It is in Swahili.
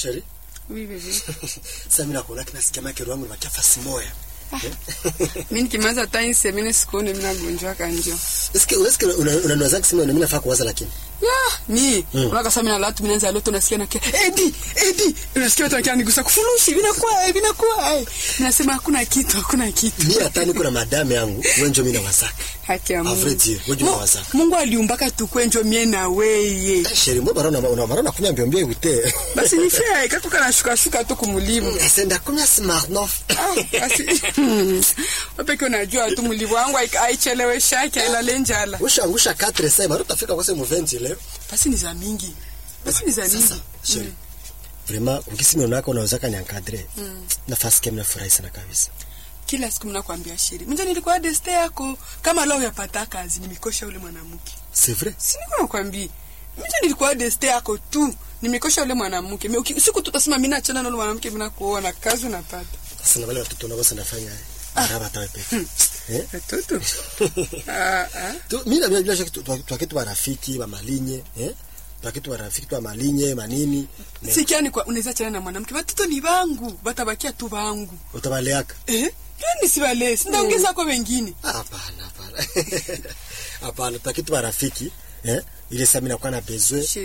Sheri, Oui, bébé. sasa mimi nakuona kina sikia make wangu ni fasi moya. Mimi nikimaliza hata hii semene sikuone mimi nagonjwa kanjo. Eske eske unanwaza kusema mimi nafaa kuwaza lakini. Ya, mi, Mm. unaka sasa mimi na latu mimi naanza loto nasikia na Edi, Edi, unasikia watu wakiwa nigusa kufurushi, vinakuwa, eh, vinakuwa. eh. Nasema hakuna kitu, hakuna kitu. Mimi hata niko na madame yangu, wewe ndio mimi nawazaka. Haki ya A Mungu. vrai dire, wewe ndio Mu- unawazaka. Mungu aliumbaka tukwenjo mie na weye. Eh, Sheri, mbona barona una barona kunya mbio mbio ute. Basi ni fair, kako kana shuka shuka tu kumulimu. Senda kunya Smirnoff. Ah, basi wapeke unajua tu mulivu wangu haik- haicheleweshaki ailale njala. Ushaangusha 4 sasa, bado utafika kwa sema 20 leo. Basi ni za mingi. Basi ni za Sasa, mingi. Sheri. Vraiment, ukisema unako unawezaka ni encadrer. Nafasi kama nafurahi sana kabisa. Kila siku mnakwambia shiri. Mimi nilikuwa deste yako kama leo yapata kazi nimekosha ule mwanamke. C'est vrai. Si niko nakwambia. Mimi nilikuwa deste yako tu nimekosha ule mwanamke. Mimi uki- siku tutasema mimi naachana na ule mwanamke mimi nakuoa na kazi unapata. Sasa na wale watoto nao sasa nafanya baraba tawe peke. Eh? Watoto. ah ah. Tu mimi na bila shaka tu- tu- twakitu barafiki ba malinye, eh? Twakitu barafiki tu ba malinye, manini. Ne- Sikia ni kwa unaweza achana na mwanamke. Watoto ni wangu. Batabakia tu wangu. Utabaleaka. Eh? Yani si wale. Sinaongeza kwa wengine. Ah, Hapana, hapana. Hapana, twakitu barafiki, eh? Ile sasa mimi nakuwa na besoin